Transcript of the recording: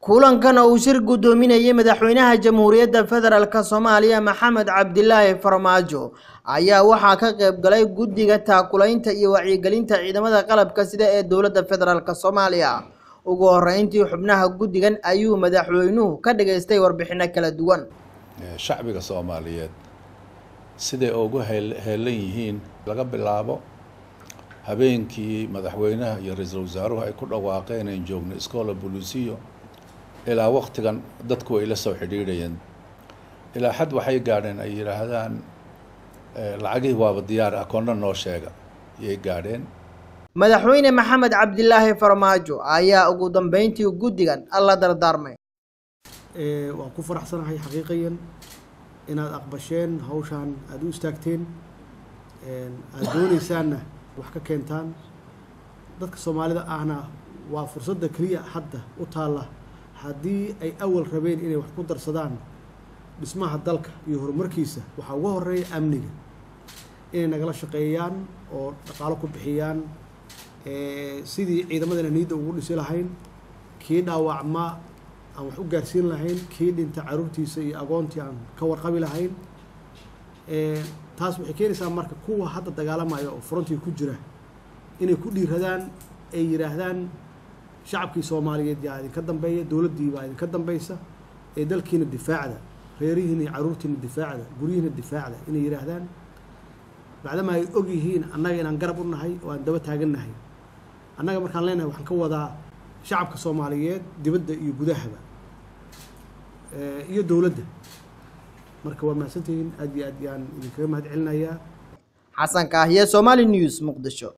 kulankan oo uu shir guddoominayay madaxweynaha jamhuuriyadda federaalk soomaaliya maxamed cabdilaahi farmaajo ayaa waxaa ka qayb galay guddiga taakulaynta iyo wacyigelinta ciidamada qalabka sida ee dowladda federaalk soomaaliya ugu horeyntii xubnaha guddigan ayuu madaxweynuhu ka dhageystay warbixino kala duwan shacbiga soomaaliyeed siday ugu heelan yihiin laga bilaabo habeenkii madaxweynaha iyo ra-iisul wasaaruhu ay ku dhawaaqeen in joogno iskoola bolisiyo ilaa waktigan dadku ay la soo xidhiidhayeen ilaa xad waxay gaadheen ay yidhaahdaan lacagihii waaba diyaar akoonna noo sheega ayay gaadheen madaxweyne maxamed cabdilaahi farmaajo ayaa ugu dambeyntii guddigan alla dardaarmay waan ku faraxsanahay xaqiiqiyan inaad aqbasheen hawshaan aada u istaagteen aada doonaysaanna wax ka keentaan dadka soomaalida ahna waa fursadda keliya hadda u taalla haddii ay awal rabeen inay wax ku darsadaan dhismaha dalka iyo horumarkiisa waxaa uga horeeya amniga inay nagala shaqeeyaan oo dhaqaalo ku bixiyaan sidii ciidamadana niyadda ugu dhisi lahayn kii dhaawacma aan wax u gaarsiin lahayn kii dhinta caruurtiisa iyo agoontii aan ka warqabi lahayn taas waxay keenaysaa marka kuwa hadda dagaalamaya oo frontii ku jira inay ku dhiiradaan ay yidhaahdaan shacabkii soomaaliyeed yaa idinka dambeeya dowladdii baa idinka dambaysa ee dalkiina difaacda reerihiina iyo caruurtiina difaacda guryihiina difaacda inay yidhaahdaan bacdama ay og yihiin annaga inaan garab u nahay oo aan daba taagannahay annaga markaan leenahay waxaan ka wadaa shacabka soomaaliyeed dibadda iyo gudahaba iyo dowladda marka waa mahadsantihiin aad iyo aad yaan idinkaga mahad celinayaa xasan kaahiye somaali news muqdisho